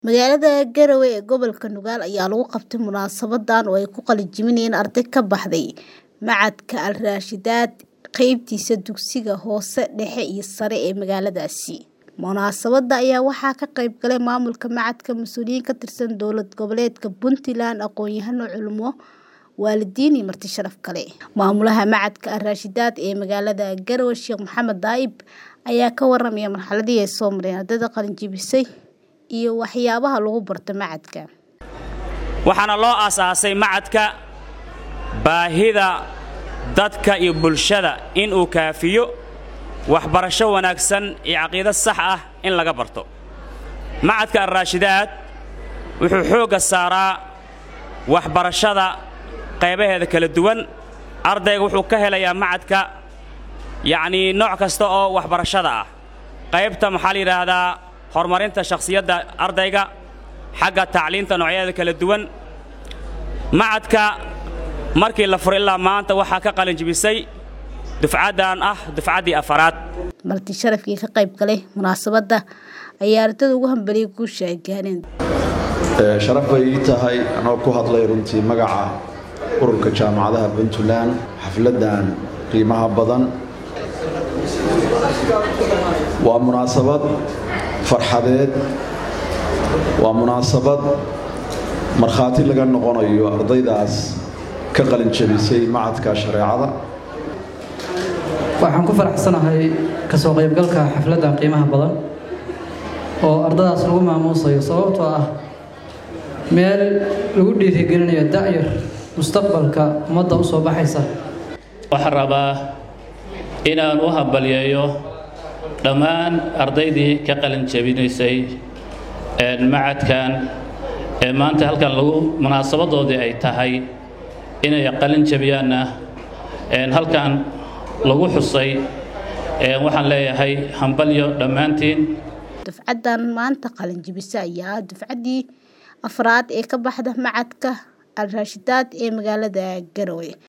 Magaalada Garowe ee gobolka Nugaal ayaa lagu qabtay munaasabadan oo ay ku qalinjebinayeen arday ka baxday Machadka Al Raashidaad qaybtiisa dugsiga hoose dhexe iyo sare ee magaaladaasi. Munaasabada ayaa waxaa ka qayb galay maamulka machadka, mas'uuliyiin ka tirsan dowlad goboleedka Puntland, aqoon-yahano, culimo, waalidiin iyo marti sharaf kale. Maamulaha Machadka Al Raashidaad ee magaalada Garowe, Sheekh Maxamed Daahir ayaa ka warramay marxaladii ay soo mareen ardayda qalinjebisay iyo waxyaabaha lagu barto machadka. waxaana loo aasaasay machadka baahida dadka iyo bulshada in uu kaafiyo waxbarasho wanaagsan iyo caqiido sax ah in laga barto machadka alraashidaad wuxuu xoogga saaraa waxbarashada qaybaheeda kala duwan ardayga wuxuu ka helayaa machadka yacnii nooc kasta oo waxbarashada ah qaybta maxaa la yidhaahdaa horumarinta shakhsiyadda ardayga xagga tacliinta noocyadeeda kala duwan machadka markii la furay ilaa maanta waxaa ka qalin jebisay dufcaddan ah dufcaddii afaraad Marti sharafkii ka qayb galay munaasabada ayaa ardayda ugu hambaliyay guusha ay gaareen. sharaf bay ii tahay anoo ku hadlay runtii magaca ururka jaamacadaha puntland xafladdan qiimaha badan waa munaasabad farxadeed waa munaasabad markhaati laga noqonayo ardaydaas ka qalin jebisay macadka shareecada waxaan ku faraxsanahay kasoo qaybgalka xafladdan qiimaha badan oo ardadaas lagu maamuusayo sababtoo ah meel lagu dhiirigelinayo da'yar mustaqbalka ummadda u soo baxaysa waxaan rabaa inaan u hambalyeeyo dhammaan ardaydii ka qalin jebinaysay macadkan ee maanta halkan lagu munaasabadoodii ay tahay inay qalin jebiyaanna halkan lagu xusay waxaan leeyahay hambalyo dhammaantiin Dufcaddan maanta qalin jebisa ayaa ah dufcaddii afraad ee ka baxda Machadka Al Raashidaad ee magaalada Garowe.